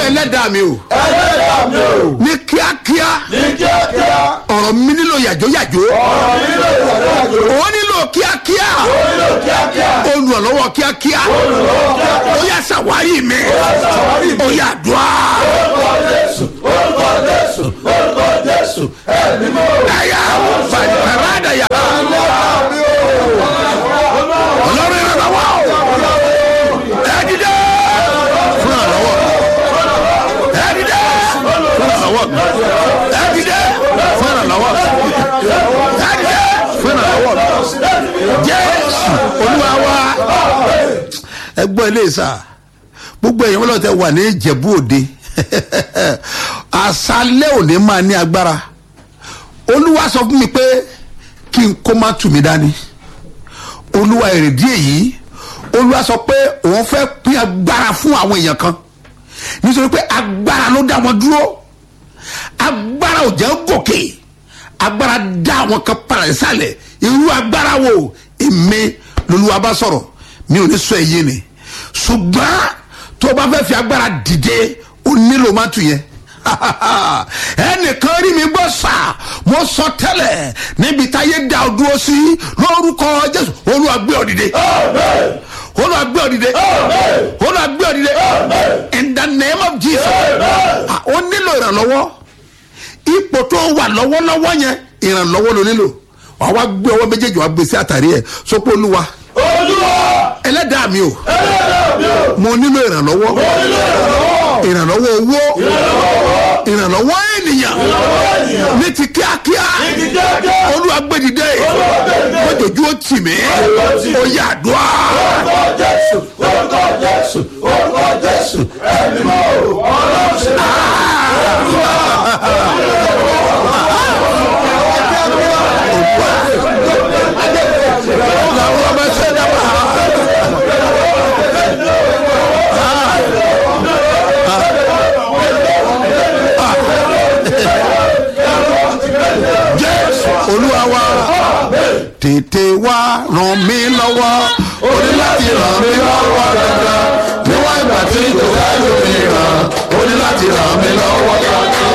ẹlẹ́dàá mi o ẹlẹ́dàá mi o ní kíákíá ní kíákíá ọ̀rọ̀ mi nílò yàjóyàjó ọ̀rọ̀ nílò ìyàdájọ́ ó nílò kíákíá nílò kíákíá olùrànlọ́wọ́ kíákíá olùrànlọ́wọ́ kíákíá ó yà ṣàwárí mi ṣàwárí mi. ó yà dùá orúkọ jésù orúkọ jésù orúkọ jésù ẹ̀mí mọ́ ẹ̀yà bàdàyà ẹlẹ́dàá mi o ọlọ́run ìrànlọ́wọ́ ẹ dìde fún ìrànlọ́wọ́ ẹ dìde fún ìrànlọ́wọ́ ẹ dìde fún ìrànlọ́wọ́ ẹ dìde fún ìrànlọ́wọ́ jésù olúwa wa ẹ gbọ́ ilé ìsà gbogbo èèyàn wọn lọ tẹ wà ní ìjẹ̀bú òde àṣálẹ́ òní máa ní agbára olúwa sọ fún mi pé kí n kó má tù mí dání olúwa èrèdí èyí olúwa sọ pé òun fẹ́ pín agbára fún àwọn èèyàn kan nítorí pé agbára ló dá wọn dúró agbára ò jẹ́ gòkè agbára dá àwọn kan padà sálẹ̀ irú agbára wo èmi lolúwa bá sọ̀rọ̀ mi ò ní sọ èyí ni ṣùgbọ́n tó o bá fẹ́ fi agbára dìde o nílò má tù yẹn ẹnìkan rí mi gbọ́ sà mo sọ tẹ́lẹ̀ níbi táyé dá o dúró sí lórúkọ jésù olúwa gbé ọ dìde olúwa gbé ọ dìde olúwa gbé ọ dìde in the name of jesus Ah, o nílò ìrànlọ́wọ́ ipò tó wà lọ́wọ́lọ́wọ́ yẹn ìrànlọ́wọ́ ló nílò wàá wá gbé ọwọ́ méjèèjì wá gbé sí àtàrí ẹ̀ sọ́pọ̀ olúwa olúwa ẹlẹ́dàá mi o ẹlẹ́dàá mi o mo nílò ìrànlọ́wọ́ mo nílò ìrànlọ́wọ́ ìrànlọ́wọ́ owó ìrànlọ́wọ́ ènìyàn ní ti kíákíá ní kíákíá olúwa gbé dìde mọ́jọ́jú ó tì mí ó yà àdúrà orúkọ jésù orúkọ jésù orúkọ jésù ẹ̀mí mọ́ ọlọ́run ṣe làwọn ọmọ ẹsẹ̀ dábàá. jésù olúwa wa tètè wá ràn mí lọ́wọ́ o ní láti ràn mí lọ́wọ́ dandan níwọ̀n ìgbà tí kò sẹ́yìn mi ràn o ní láti ràn mí lọ́wọ́ dandan.